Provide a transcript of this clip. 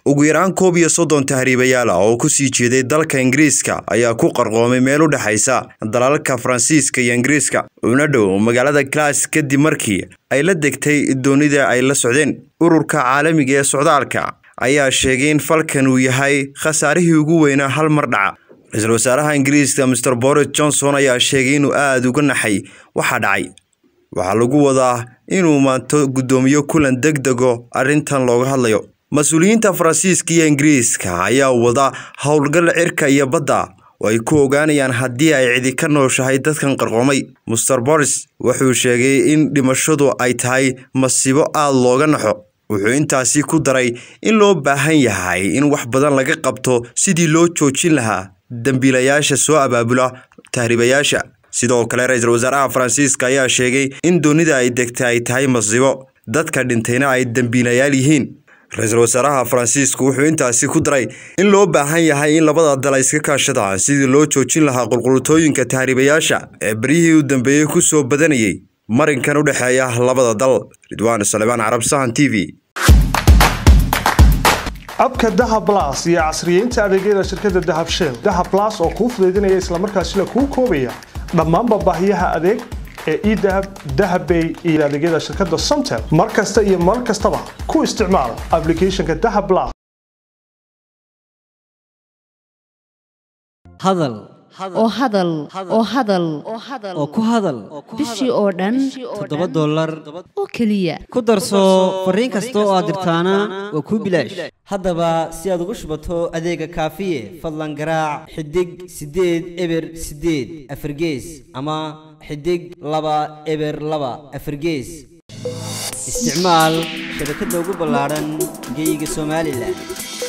ugu yaraan koob iyo soddon tahriibayaal ah oo kusii jeeday dalka ingiriiska ayaa ku qarqoomay meel u dhexaysa dalalka faransiiska iyo ingiriiska una dhow magaalada glass kadib markii ay la degtay doonida ay la socdeen ururka caalamiga ee socdaalka ayaa sheegay in falkan uu yahay khasaarihii ugu weynaa hal mar dhaca ra-iisul wasaaraha ingiriiska master boris johnson ayaa sheegay inuu aada uga naxay waxaa dhacay waxaa lagu wadaa inuu maanto guddoomiyo kulan deg dego arrintan looga hadlayo mas-uuliyiinta faransiiska iyo ingiriiska ayaa wada howlgal cirka iyo badda oo ay ku ogaanayaan haddii ay cidi ka nooshahay dadkan qarqoomay master boris wuxuu sheegay in dhimashadu ay tahay masiibo aada looga naxo wuxuu intaasi ku daray in loo baahan yahay in wax badan laga qabto sidii loo joojin lahaa dembiilayaasha soo abaabula tahriibayaasha sidoo kale ra-iisul wasaaraha faransiiska ayaa sheegay in doonida ay degtay ay tahay masiibo dadka dhintayna ay dembiilayaal yihiin ra-iisul wasaaraha faransiisku wuxuu intaasi ku daray in loo baahan yahay in labada dal ay iska kaashadaan sidii loo joojin lahaa qulqulutooyinka tahriibayaasha ee beryihii u dambeeyey ku soo badanayay marinkan u dhexeeya labada dal ridwaan salebaan carab sahan t v abka dahab blas iyo casriyeynta adeegyada shirkadda dahab shell dahab blas oo kuu fudaydinaya islamarkaasina kuu koobaya dhammaanba baahiyaha adeeg ee edahab dahabbay iyo adeegyada shirkadda somtel mar kasta iyo mar kastaba ku isticmaal aplicathonka dahab blas hadal oo hadal oo hadal oo ku hadal bishii oo dhan toddoba dollar oo keliya ku darso fariin kasta oo aad dirtaana waa kuu bilaash haddaba si aad ugu shubato adeega kaafiye fadlan garaac xidig siddeed eber siddeed afargees ama xidig laba eber laba afargees isticmaal shabakadda ugu ballaadhan geyga somalilan